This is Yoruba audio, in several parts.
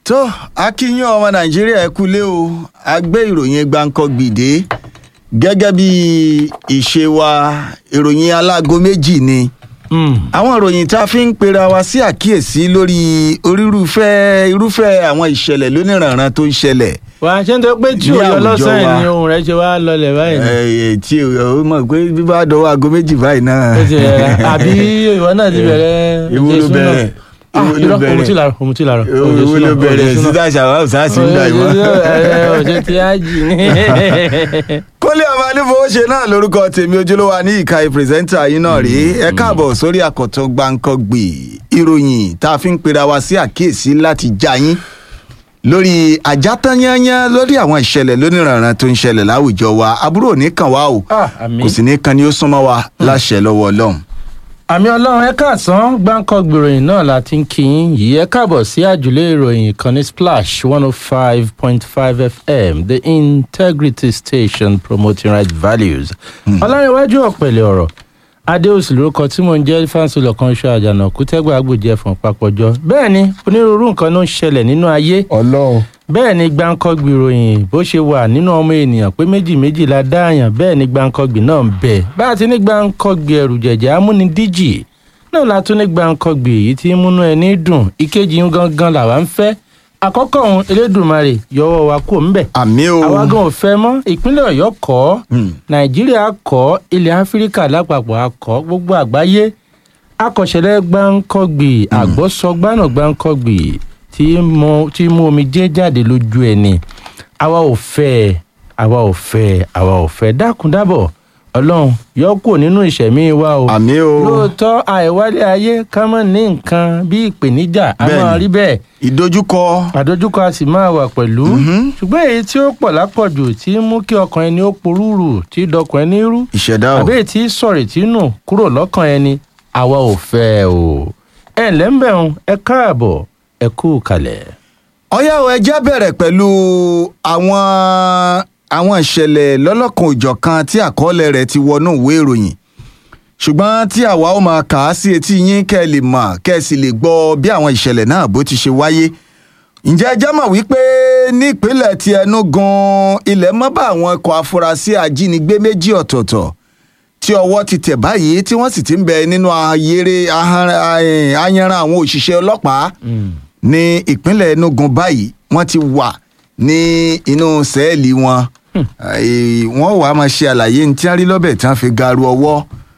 tó akínyìn ọmọ nàìjíríà ẹ kúlé o a gbé ìròyìn gbàǹkangbìdé gẹ́gẹ́ bí ìṣe wa ìròyìn aláago méjì ni àwọn ìròyìn tá a fi ń pera wa sí àkíyèsí lórí orírúfẹ́ irúfẹ́ àwọn ìṣẹ̀lẹ̀ lóníranran tó ń ṣẹlẹ̀ wà á ṣe ń tọ́ pé tí Ní òye àwùjọ ọlọ́sàn wa. ni ohun rẹ̀ ṣe wá lọlẹ̀ báyìí. ẹ tí o mọ̀ pé bí bá dọwọ́ aago méjì báyìí náà. Ó ti rẹ̀ àbí ìwọ náà ti bẹ̀rẹ̀ Ìwọ ló Jésù náà. bẹ̀rẹ̀. Ah, Ìwọ ló irọ́, bẹ̀rẹ̀. òun ti làrọ̀ òun ti làrọ̀. owó ló bẹ̀rẹ̀ sísá ṣàwáwù sáàsì ń gbà ìwọ́n. ọ̀sẹ̀ tí a jì ní. kólé ọmọ anífowóṣe náà lórúkọ tèmi ojúlówó ní ìka pírẹsẹ́ńtà yín náà rí ẹ káàbọ̀ sórí àkọ́tún gbàǹkangbè ìròyìn tá a fi ń pera wa sí àkíyèsí láti já yín lórí àjátányányán lórí àwọn ìṣẹ̀lẹ̀ lóníranran tó ń ṣẹlẹ̀ láwùjọ wa àbúrò ní kàn wá o Ah, àmín. kò sì ní kan ni ó súnmọ́ wa láṣẹ lọ́wọ́ ọlọ́run. àmì ọlọ́run ẹ káàsán gbáǹkọ́ gbìròyìn náà la ti ń kí yín yìí ẹ káàbọ̀ sí àjùlé ìròyìn ìkànnì splash one oh five point five fm the integrity station promoting right values. ọlárẹ̀wájú ọ̀pẹ̀lẹ̀ ọ̀rọ̀ adéòsì lórúkọ tí mò ń jẹ́ fáńsìlọ̀ kan ṣọ àjànàkú tẹ́gbà agbòjẹ́ fún papọ̀jọ́ bẹ́ẹ̀ ni onírúurú nǹkan ló ń ṣẹlẹ̀ nínú ayé ọlọ́run bẹ́ẹ̀ ni gbáǹkọ́gbì ròyìn bó ṣe wà nínú ọmọ ènìyàn pé méjì méjì la dáàyàn bẹ́ẹ̀ ni gbáǹkọ́gbì náà ń bẹ bá a ti ní gbáǹkọ́gbì ẹrù jẹ̀jẹ̀ amúnidíjì náà la tún ní gbáǹkọ́gbì èyí tí ń múnú ẹni dùn ìkejì ń gangan làwa ń fẹ́ àkọ́kọ́ òun elédùnmarè yọwọ́ wa kó ń bẹ̀ àmì o àwa gan ò fẹ́ mọ́ ìpínlẹ̀ ọ̀yọ́ kọ́ Hmm. nàìjíríà kọ́ ilẹ̀ áfíríkà lápapọ̀ akọ́ gbogbo àgbáyé akọ̀ṣẹ̀lẹ̀ gbáǹkọ́gbì àgbọ̀sọgbánà gbáǹkọ́gbì tí mú tí mú omi jẹ́ jáde lójú ẹni àwa ò fẹ́ ẹ, àwa ò fẹ́ ẹ, àwa ò fẹ́ ẹ. dákun dábọ̀ ọlọ́run yọ kúrò nínú ìṣẹ̀mí wa o àmì o lóòótọ́ àìwálé ayé ká mọ̀ ní nǹkan bí ìpèníjà a Bẹ́ẹ̀ni. máa rí bẹ́ẹ̀ ìdojúkọ àdójúkọ a sì máa wà pẹ̀lú ṣùgbọ́n èyí tí ó pọ̀ lápọ̀jù tí ń mú kí ọkàn ẹni ó porúurù tí dọkàn ẹni rú ìṣẹ̀dá o àbí èyí tí sọ̀rì tí nù kúrò lọ́kàn ẹni àwa ò fẹ́ ẹ o ẹ ǹlẹ́ ń bẹ̀rùn ẹ káàbọ̀ ẹ kú kalẹ̀. ọyá o ẹjẹ́ bẹ̀rẹ̀ pẹ̀lú àwọn àwọn ìṣẹ̀lẹ̀ lọ́lọ́kan òjọ̀kan tí àkọọ́lẹ̀ rẹ̀ ti wọnú ìwé ìròyìn ṣùgbọ́n tí àwa ó máa kà á sí etí yín kẹ́ ẹ lè mọ̀ kẹ́ ẹ sì lè gbọ́ bí àwọn ìṣẹ̀lẹ̀ náà bó ti ṣe wáyé ǹjẹ́ ẹ jẹ́ mọ̀ wípé ní ìpínlẹ̀ ti Enugu ilẹ̀ mọ́ bá àwọn ikọ̀ afurasí ajínigbé méjì ọ̀tọ̀ọ̀tọ̀ tí ọwọ́ ti tẹ̀ báyìí tí wọ́n sì ti ń bẹ nínú ayére ahanra- eh, ayanran àwọn òṣìṣẹ́ ọlọ́pàá ní ìpínlẹ̀ Enugu báyìí wọ́n ti wà ní inú sẹ́ẹ̀lì wọn Eh, wọ́n wàá máa ṣe àlàyé ní tí wọ́n rí lọ́bẹ̀ tí wọ́n fi garu ọwọ́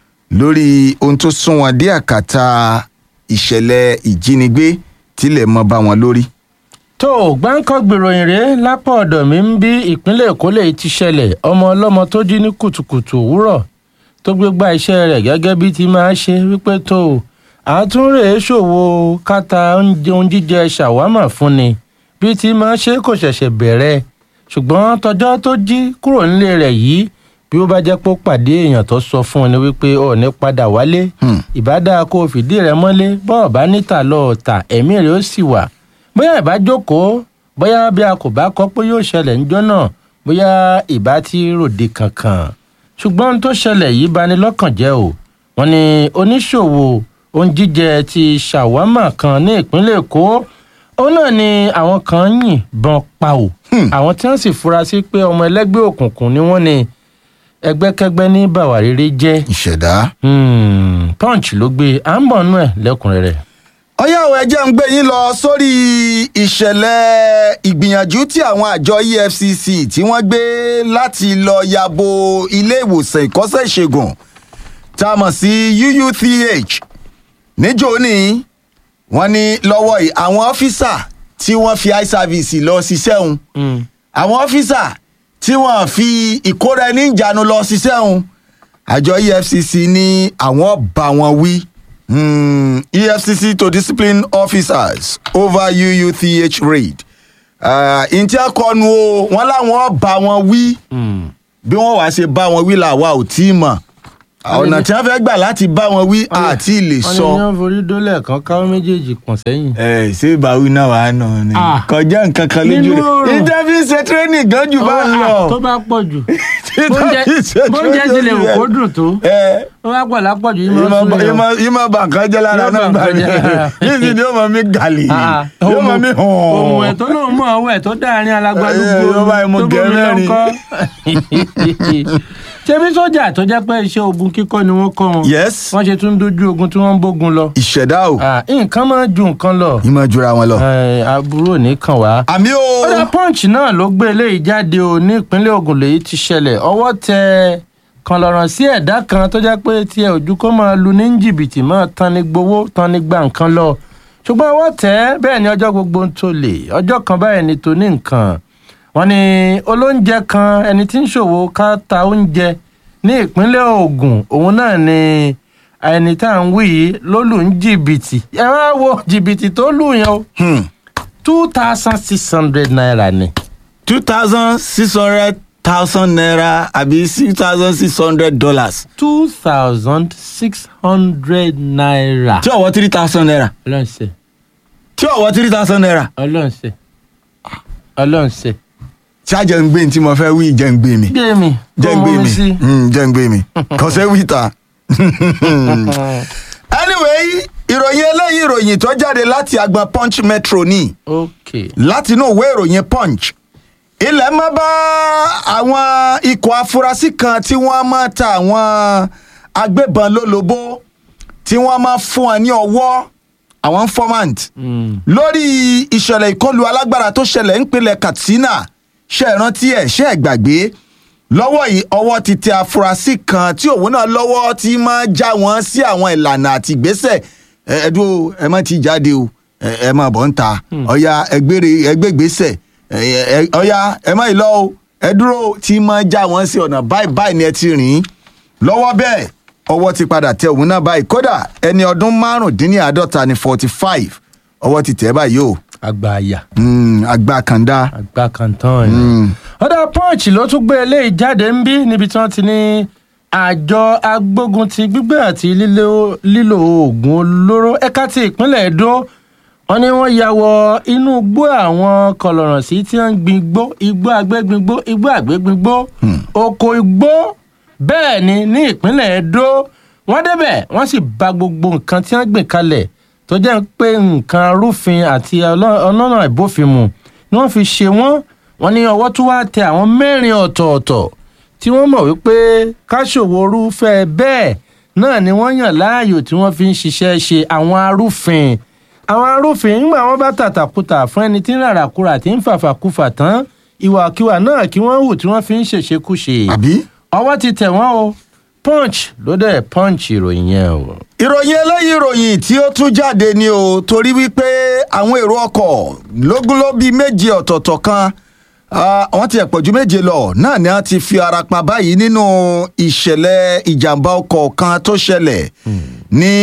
lórí ohun tó sún wọn dé àkàtà ìṣẹ̀lẹ̀ ìjínigbé tílẹ̀ mọ́ bá wọn lórí. tó gbáǹkọ́ gbèròyìn rèé lápá ọ̀dọ̀ mi ń bí ìpínlẹ̀ èkó lè ti ṣẹlẹ̀ ọmọ ọlọ́mọ tó jí ní kùtùkùtù òwúrọ̀ tó gbé gba iṣẹ́ rẹ̀ gẹ́gẹ́ bí ti máa ṣe wípé tó àtúnrè ṣòwò káta oúnjẹ ohun jíjẹ ṣàwámà fún ni bí ti máa ṣe kò ṣẹ̀ṣẹ̀ bẹ̀rẹ̀ ṣùgbọ́n tọjọ́ tó jí kúrò nílé rẹ̀ yìí bí ó bá jẹ́ pé ó pàdé èèyàn tó sọ fún un ni wípé ò ní padà wálé Hmm. ìbádá kó o fìdí rẹ̀ mọ́lé bọ́ọ̀ bá níta lọ́ọ̀ tà ẹ̀mí rẹ̀ ó sì wà bóyá ìbá jókòó bóyá bí a kò bá kọ́ pé yóò ṣẹlẹ̀ níjọ́ náà bóyá ìbá ti ròde kankan ṣùgbọ́n ohun tó ṣẹlẹ̀ yìí bani lọ́kàn jẹ́ o wọ́n ní oníṣòwò ohun jíjẹ ti ṣàwámà kan ní ìpínlẹ̀ èkó òun náà ni àwọn kan yìnbọn pa ò àwọn tí wọ́n sì fura sí pé ọmọ ẹlẹ́gbẹ́ òkùnkùn ni wọ́n ní ẹgbẹ́kẹ́gbẹ́ ní bàwárẹ́rẹ́ jẹ́ ìṣẹ̀dá. Hmm, punch ló gbé à ń bọ̀ nú ẹ̀ lẹ́kùnrẹ́rẹ́. ọyá o ẹ jẹ́ ń gbé yín lọ sórí ìṣẹ̀lẹ̀ ìgbìyànjú tí àwọn àjọ EFCC tí wọ́n gbé láti lọ yabo ilé ìwòsàn ìkọ́sẹ̀ ìṣègùn tá a mọ̀ sí UUTH níjó ní wọ́n ní lọ́wọ́ yìí àwọn ọ́fíìsà tí wọ́n fi eye service lọ ṣiṣẹ́ òun àwọn ọ́fíìsà tí wọ́n fi ìkóra ẹni ìjánu lọ ṣiṣẹ́ òun àjọ efcc ní àwọn bá wọn wí Hmm, efcc to discipline officers over uuth raid ǹtí akọnu o wọn láwọn bá wọn wí bí wọn wàá ṣe bá wọn wí làwa ò tí ì mọ̀ ọ̀nà tí wọ́n fẹ́ gbà láti bá wọn wí àti lè wọ́n ní sọ. yán forí dólẹ̀ kan káwọ́ méjèèjì pọ̀n sẹ́yìn. ẹ ṣé ìbáwí náà wàá nà ni Ah. kọjá nǹkan kan lójú Nínú rẹ oòrùn. ìjẹ́bí ṣe tírénì gan jù bá ń lọ. tó bá pọ̀ jù bóúnjẹ bóúnjẹ ti lè wò kó dùn tó ẹ ó wá pọ̀ lápọ̀jù yìí máa ń sún yẹn. ìmọ̀ bà nǹkan jẹ́ lára Yóò náà bà gbà nǹkan mí jẹ́ lára. níbi ni ó mọ mi gàlì yóò mọ mi hàn. ohun ẹ̀ tó lóun mọ̀ ọwọ́ ẹ̀ tó dáàrin alágbádúgbò Ẹ, ló bá yẹ mo tó gẹ̀ bomi mẹ́rin. lọ́kọ́. ṣebí sójà tó jẹ́ pé iṣẹ́ ogun kíkọ́ ni wọ́n kọ́ wọn yes wọ́n ṣe tún dojú ogun tí wọ́n ń bógun lọ. ìṣẹ̀dá o Ah, nǹkan máa ju nǹkan lọ ìmọ̀ jura wọn lọ. Eh, aburú ò ní kàn wá. àmì o ọ̀dà punch náà ló gbé eléyìí jáde o ní ìpínlẹ̀ Ògùn lèyí ti ṣẹlẹ̀ ọwọ́ tẹ kan lọ́rọ̀ sí ẹ̀dá kan tó jẹ́ pé tiẹ̀ ojú kó máa lu ní jìbìtì máa tan ní gbowó tan ní gba nǹkan lọ ṣùgbọ́n ọwọ́ tẹ̀ ẹ́ bẹ́ẹ̀ ni ọjọ́ gbogbo ń tó lè ọjọ́ kan báyìí ni tó ní nǹkan wọ́n ní olóúnjẹ kan ẹni tí ń ṣòwò ká ta oúnjẹ ní ìpínlẹ̀ Ògùn òun náà ni ẹni tá à ń wí yìí ló lù ń jìbìtì ẹ wá wo jìbìtì tó lù yẹn o Hmm. two thousand six hundred naira ni. two thousand six hundred thousand naira àbí six thousand six hundred dollars two thousand six hundred naira. tí ọwọ́ three thousand naira ọlọ́nṣẹ́ tí ọwọ́ three thousand naira ọlọ́nṣẹ́ ọlọ́nṣẹ́. tí a jẹ́ ń gbé ní tí mo fẹ́ wí jẹ́ ń gbé mi gbé mi jẹ́ kó ń gbé mú mi mi sí. Hmm, jẹ́ ń gbé mi kò sẹ́ wí ta. anyway ìròyìn eléyìí ìròyìn tó jáde láti agbọn punch metro ní ok láti inú ìwé ìròyìn punch ilẹ̀ mọ́ bá àwọn ikọ̀ afurasí kan tí wọ́n máa ta àwọn agbébọn lólobó tí wọ́n máa fún wọn ní ọwọ́ àwọn informant Mm. lórí ìṣẹ̀lẹ̀ ìkọlù alágbára tó ṣẹlẹ̀ ńpínlẹ̀ katsina ṣe é rántí ẹ̀ ṣe é gbàgbé lọ́wọ́ yìí ọwọ́ ti tẹ afurasí kan tí òun náà lọ́wọ́ tí máa já wọn sí àwọn ìlànà àti ìgbésẹ̀ ẹ ẹ dúró ẹ má ti jáde o ẹ ẹ má bọ̀ ń ta ọ̀ya ẹgbẹ́rẹ́ ẹgbẹ́gbèsẹ̀ ẹ ẹ ọ̀ya ẹ má yìí lọ o ẹ dúró tí máa já wọn sí ọ̀nà báyìí báyìí ni ẹ ti rìn lọ́wọ́ bẹ́ẹ̀ ọwọ́ ti padà tẹ òun náà báyìí kódà ẹni ọdún márùndínláàádọ́ta ní forty five ọwọ́ ti tẹ̀ báyìí o àgbà àyà Mm, àgbà kàńdá. àgbà kan tán ni. ọ̀dà punch ló tún gbé eléyìí jáde ń bí níbi tí wọ́n ti ní àjọ agbógun ti gbígbé àti lílo lílo oògùn olóró ẹ̀ka ti ìpínlẹ̀ Èdó wọ́n ní wọ́n ya wọ inú igbó àwọn kọlọ̀rọ̀sí tí wọ́n ń gbin igbó igbó àgbégbingbó igbó àgbégbingbó oko igbó bẹ́ẹ̀ ni ní ìpínlẹ̀ Èdó wọ́n débẹ̀ wọ́n sì bà gbogbo nǹkan tí wọ́n gbìn kalẹ̀ tó jẹ́ pé nǹkan arúfin àti ọlọ́- ọlọ́nà ìbófinmu ni wọ́n fi ṣe wọ́n wọ́n ní ọwọ́ tó wá tẹ àwọn mẹ́rin ọ̀tọ̀ọ̀tọ̀ tí wọ́n mọ̀ wípé káṣòwò orúfẹ́ bẹ́ẹ̀ náà ni wọ́n yàn láàyò tí wọ́n fi ń ṣiṣẹ́ ṣe àwọn arúfin àwọn arúfin nígbà wọ́n bá tàtàkùtà fún ẹni tí ń ràràkúrà tí ń fàfàkùfà tán ìwàkiwà náà kí wọ́n hù tí wọ́n fi ń ṣèṣekúṣe àbí. ọwọ́ ti tẹ̀ wọ́n o punch ló dẹ̀ punch ìròyìn yẹn o. ìròyìn eléyìí ìròyìn tí ó tún jáde ni o torí wípé àwọn èrò ọkọ̀ lógúnlóbí méje ọ̀tọ̀ọ̀tọ̀ kan ah, wọ́n ti ẹ̀pọ̀ ju méje lọ náà ni wọ́n ti fi ara pa báyìí nínú ìṣẹ̀lẹ̀ ìjàmbá ọkọ̀ kan tó ṣẹlẹ̀ ní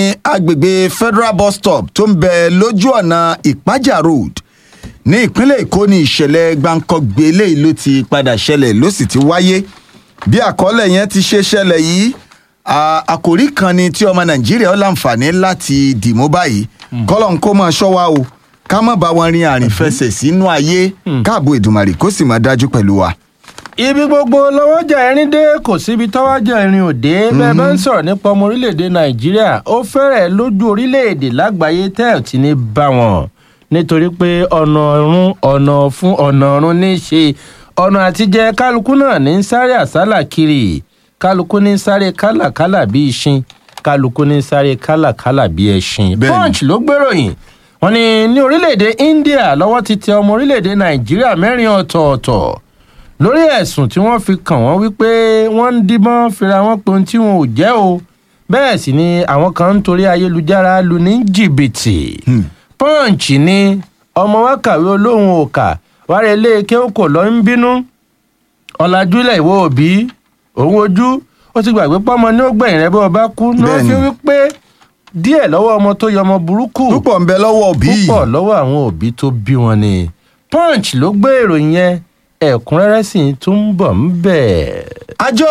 agbègbè federal bus stop tó ń bẹ lójú ọ̀nà ìpájà road ní ìpínlẹ̀ èkó ní ìṣẹ̀lẹ̀ gbàǹkangbé eléyìí ló ti padà ṣẹlẹ̀ ló sì ti wáyé bí àkọọ́lẹ̀ yẹn ti ṣe ṣẹlẹ̀ yìí à- àkòrí kan ni tí ọmọ nàìjíríà ó láǹfààní láti dìmú báyìí kọ́lọ̀ ń kó máa ṣọ́ wa o ká má bá wọn rin àrìnfẹsẹ̀ sínú ayé káàbò ìdùmàrè kó sì máa dájú pẹ̀lú wa. ibi gbogbo lọ́wọ́jà ẹ̀rín dé kò síbi tọ́wọ́jà ẹ̀rín ò dé bẹ́ẹ̀ bá ń sọ̀rọ̀ nípa ọmọ orílẹ̀-èdè nàìjíríà ó fẹ́rẹ̀ lójú orílẹ̀-èdè lágbàáyé tẹ́ ẹ̀ tí ní bá wọn nítorí pé ọ̀nà ọ̀run ọ̀nà fún ọ̀nà ọ̀run ní í ṣe ọ̀nà àtijẹ́ kálukú náà ní ń sáré àsálà kiri kálukú ní ń sáré kálàkálà bí ìṣin kálukú ní ń sáré kálàkálà bí ẹṣin Bẹ́ẹ̀ni. punch ló gbéròyìn wọ́n ní ní orílẹ̀-èdè india lọ́wọ́ ti tẹ ọmọ orílẹ̀-èdè nàìjíríà mẹ́rin ọ̀tọ̀ọ̀tọ̀ lórí ẹ̀sùn tí wọ́n fi kàn wọ́n wípé wọ́n ń díbọ́n fira wọn pé ohun tí wọn ò jẹ́ o bẹ́ẹ̀ sì ni àwọn kan ń torí ayélujára lu ní jìbìtì punch ni ọmọ wa kàwé olóhùn òkà wàrà ilé kéwòkò lọ ń bínú ọ̀làjúlẹ̀ ìwọ òbí òun ojú ó ti gbàgbé pọ́mọ ní ó gbẹ̀yìn rẹ bí wọ́n bá kú ní wọ́n fi Bẹ́ẹ̀ni. wípé díẹ̀ lọ́wọ́ ọmọ tó yọ ọmọ burúkú púpọ̀ ń bẹ lọ́wọ́ òbí yìí. púpọ̀ lọ́wọ́ àwọn òbí tó bí wọn ni punch ló gbé ìròyìn yẹn ẹ̀kúnrẹ́rẹ́ sì tún ń bọ̀ ń bẹ̀. àjọ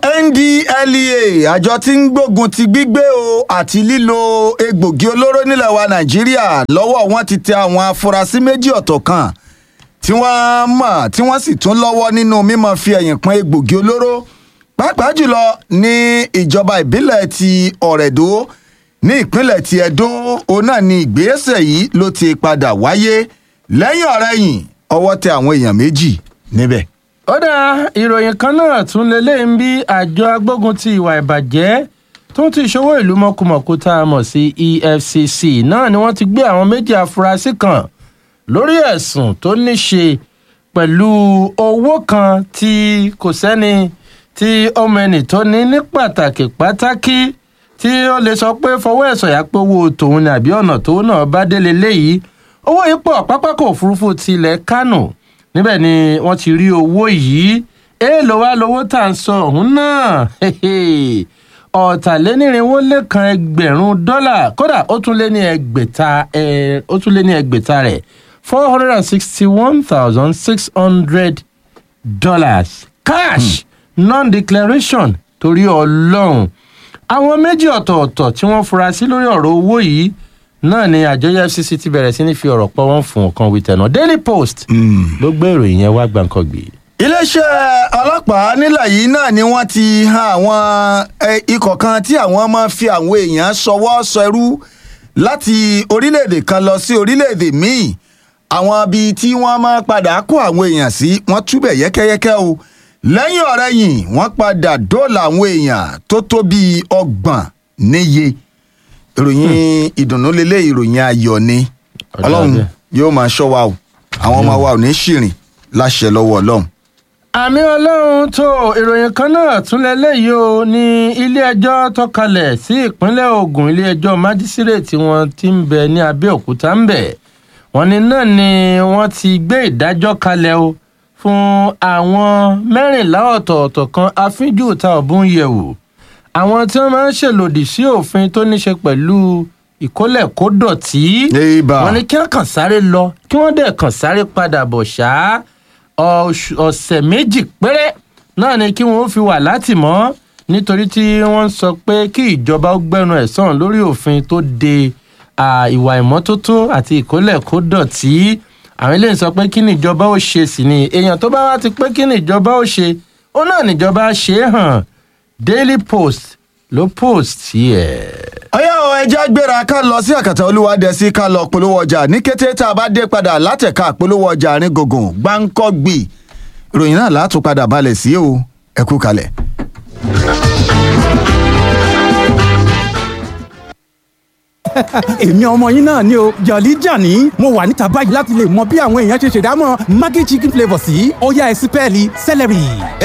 ndlea àjọ tí ń gbógun ti gbígbé o àti lílo egbògi olóró nílẹ̀ wa nàìjíríà lọ́wọ́ wọn ti tẹ àwọn afurasí méjì ọ̀tọ̀ kan tí wọ́n mọ̀ tí wọ́n sì tún lọ́wọ́ nínú mímọ́ fi ẹ̀yìn pọ́n egbògi olóró pàápàá jùlọ ní ìjọba ìbílẹ̀ ti ọ̀rẹ́dó ní ìpínlẹ̀ ti ẹdó òun náà ni ìgbésẹ̀ yìí ló ti padà wáyé lẹ́yìn ọ̀rẹ́yìn ọwọ́ tẹ àwọn èèyàn méjì níbẹ̀. ó dá ìròyìn kan náà tún lélẹ́yìn bí àjọ agbógun ti ìwà ìbàjẹ́ tó ń ti ṣòwò ìlú mọ̀kùmọ̀kù tá a mọ̀ sí efcc náà ni wọ́n ti gbé àwọn méjì afurasí kan lórí ẹ̀sùn tó ní ṣe pẹ̀lú owó kan tí kò sẹ́ni tí ọmọ ẹnì tó ní ní pàtàkì pátákì tí ó lè sọ pé fọwọ́ ẹ̀sọ̀ yà pé owó tòun ni àbí ọ̀nà tóun náà bá délé léyìí owó yìí pọ̀ pápákọ̀ òfurufú tilẹ̀ kánò níbẹ̀ ni wọ́n ti rí owó yìí èèlò wa lowó tà ń sọ ọ̀hún náà ọ̀tàlénírínwó lẹ́kan ẹgbẹ̀rún dọ́là kódà ó tún lé ní ẹgbẹ̀ta ó tún lé ní ẹgbẹ̀ta rẹ̀ four hundred and sixty-one thousand six hundred dollars cash mm. non-declaration torí ọlọ́run àwọn méjì ọ̀tọ̀ọ̀tọ̀ tí wọ́n fura sí lórí ọ̀rọ̀ owó yìí náà ni àjọ efcc ti bẹ̀rẹ̀ sí ní fi ọ̀rọ̀ pọ̀ wọ́n fún ọ̀kan wí tẹ̀nà daily post ló gbé ìròyìn yẹn wá gbàǹkangbè. iléeṣẹ́ ọlọ́pàá nílẹ̀ yìí náà ni wọ́n ti han àwọn ikọ̀ kan tí àwọn máa fi àwọn èèyàn ṣọwọ́ ṣẹrú láti orílẹ̀-èdè kan lọ sí orílẹ̀-èdè míì àwọn ibi tí wọ́n máa padà kó àwọn èèyàn sí wọ́n túbẹ̀ yẹ́kẹ́yẹ́kẹ́ o lẹ́yìn ọ̀rẹ́yìn wọ́n padà dóòlà àwọn èèyàn tó tó bíi ọgbọ̀n níye ìròyìn ìdùnnú lélẹ̀ ìròyìn ayọ̀ ni ọlọ́run yóò máa ṣọ́ wa o àwọn ọmọ wa ò ní ṣìrìn láṣẹ lọ́wọ́ ọlọ́run. àmì ọlọ́run tó ìròyìn kan náà tún lélẹ́yìí o ní ilé-ẹjọ́ tó kalẹ̀ sí ìpínlẹ̀ ogun ilé-ẹjọ́ májísírèètì wọn ti ń bẹ ní abẹ́òkúta ń bẹ̀ wọ́n ní náà ni wọ́n ti gbé ìdájọ́ kalẹ̀ o fún àwọn mẹ́rìnlá ọ̀tọ̀ọ̀tọ̀ kan afínjú ta ọ̀bùn yẹ̀wò àwọn tí wọ́n máa ń ṣèlòdì sí òfin tó ní ṣe pẹ̀lú ìkólẹ̀kódọ̀tí wọ́n ní kí wọ́n kàn sáré lọ kí wọ́n dẹ̀ kàn sáré padà bọ̀ ṣá ọ̀sẹ̀ méjì péré náà ni kí wọ́n fi wà látìmọ́ nítorí tí wọ́n sọ pé kí ìjọba ó gbẹ́nu ẹ̀ sàn lórí òfin tó de ìwà ìmọ́tótó àti ìkólẹ̀kódọ̀tí àwọn eléyìí sọ pé kí ni ìjọba ó ṣe sí ni èèyàn tó bá wá ti pé kí ni ìjọba ó ṣe ó náà níjọba ṣe é hàn daily post ló post yẹ. ọyá o ẹja gbéra ká lọ sí àkàtà olúwadẹsí ká lọ polówó ọjà ní kété tá a bá dé padà látẹ̀ka polówó ọjà àárín gògùn gbáǹkọ́gbì ìròyìn náà látún padà balẹ̀ sí o ẹ kú kalẹ̀. èmi ọmọ yín náà ni o jọ̀lí jàní mo wà níta báyìí láti lè mọ bí àwọn èèyàn ṣe ṣèdámọ̀ maggi chicken flavour sí ọ̀yá ẹ̀sìn pẹ́ẹ́lí celery.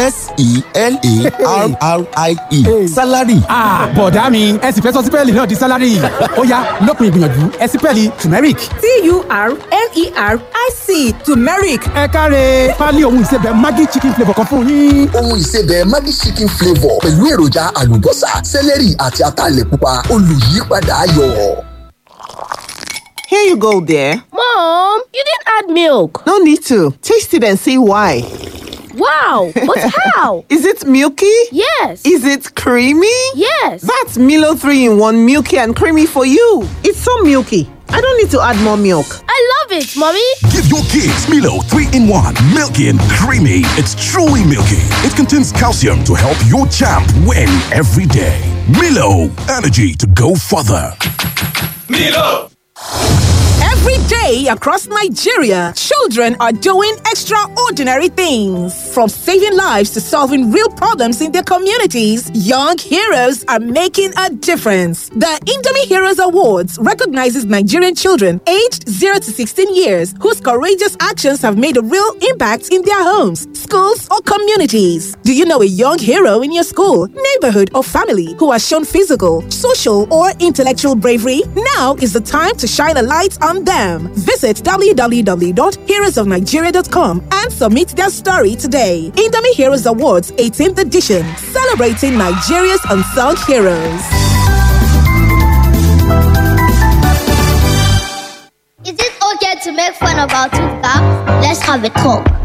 s-e-l-a-r-r-i-e salary. bọ̀dá mi ẹ sì fẹ́ sọ sípẹ́ẹ̀lì náà di salary ọ̀yá lópin ìgbìyànjú ẹ̀sìn pẹ́ẹ́lì turmeric. t-u-r-m-e-r-i-c turmeric. ẹ káre pálí ohun ìsebẹ̀ maggi chicken flavour kan fún yín. ohun ìsebẹ̀ maggi chicken flavour pẹ̀lú èròjà àlùbọ́sà celery àti ataalẹ̀ pupa olùyípadà ayọ̀. Here you go, dear. Mom, you didn't add milk. No need to. Taste it and see why. Wow, but how? Is it milky? Yes. Is it creamy? Yes. That's Milo 3 in 1 milky and creamy for you. It's so milky. I don't need to add more milk. I love it, Mommy. Give your kids Milo 3 in 1, milky and creamy. It's truly milky. It contains calcium to help your champ win every day. Milo, energy to go further. Milo! Every day across Nigeria, children are doing extraordinary things. From saving lives to solving real problems in their communities, young heroes are making a difference. The Indomie Heroes Awards recognizes Nigerian children aged 0 to 16 years whose courageous actions have made a real impact in their homes, schools, or communities. Do you know a young hero in your school, neighborhood, or family who has shown physical, social, or intellectual bravery? Now is the time to shine a light on them. Visit www.heroesofnigeria.com and submit their story today. Indomie Heroes Awards 18th edition, celebrating Nigeria's unsung heroes. Is it okay to make fun about two cops? Let's have a talk.